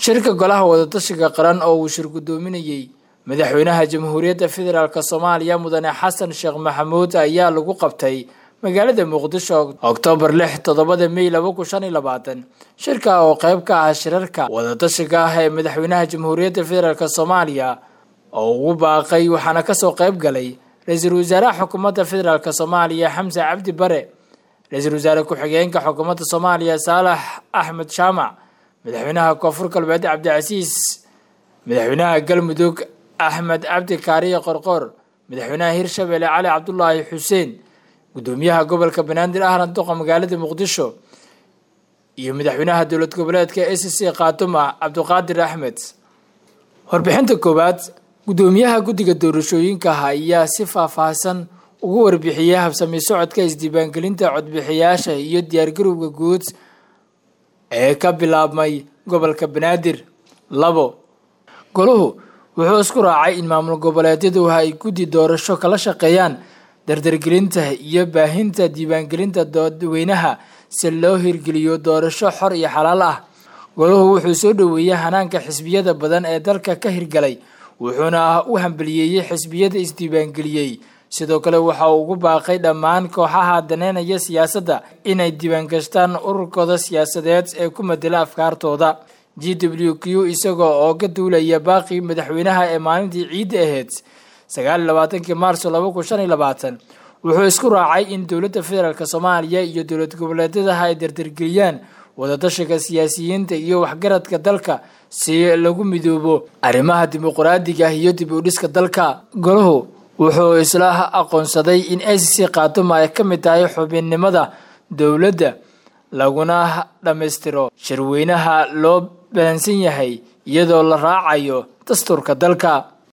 shirka golaha wadatashiga qaran oo uu shir guddoominayey madaxweynaha jamhuuriyadda federaalk soomaaliya mudane xasan sheekh maxamuud ayaa lagu qabtay magaalada muqdisho oktoobar lix toddobada mey laba kun shan iyo labaatan shirka oo qeyb ka ah shirarka wadatashiga ah ee madaxweynaha jamhuuriyadda federaalk soomaaliya oo ugu baaqay waxaana kasoo qeyb galay ra-iisul wasaaraha xukuumadda federaalk soomaaliya xamse cabdi bare ra-iisul wasaare ku-xigeenka xukuumadda soomaaliya saalax axmed jaamac madaxweynaha koonfur galbeed cabdicasiis madaxweynaha galmudug axmed cabdi kaariye qorqoor madaxweynaha hirshabelle cali cabdulaahi xuseen gudoomiyaha gobolka banaadir ahna duqa magaalada muqdisho iyo madaxweynaha dowlad goboleedka a c c khaatuma cabdiqaadir axmed warbixinta koowaad gudoomiyaha guddiga doorashooyinka ayaa si faahfaahsan ugu warbixiyey habsami socodka isdiiwaangelinta codbixiyaasha iyo diyaargarowga guud ee ka bilaabmay gobolka banaadir labo goluhu wuxuu isku raacay in maamul goboleedyadu ay guddi doorasho kala shaqeeyaan dardargelinta iyo baahinta diiwaangelinta dadweynaha si loo hirgeliyo doorasho xor iyo xalaal ah goluhu wuxuu soo dhoweeyey hanaanka xisbiyada badan ee dalka ka hirgalay wuxuuna u hambaliyeeyey xisbiyada isdiiwaangeliyey sidoo kale waxa uu ugu baaqay dhammaan kooxaha daneynaya siyaasadda inay diiwaangashtaan ururkooda siyaasadeed ee ku madela afkaartooda g w q isagoo oo ka duulaya baaqii madaxweynaha ee maalintii ciidda ahayd sagaal iyo labaatankii maarso laba kun shan iyo labaatan wuxuu isku raacay in dowladda federaalk soomaaliya iyo dowlad goboleedyadaha ay dardargeliyaan wadatashiga siyaasiyiinta iyo waxgaradka dalka si lagu midoobo arrimaha dimuqraadiga iyo dib u dhiska dalka golahu wuxuu isla aqoonsaday in a c c khaatuma ay ka mid tahay xubinnimada dowladda laguna dhammaystiro shirweynaha loo baansan yahay iyadoo la raacayo dastuurka dalka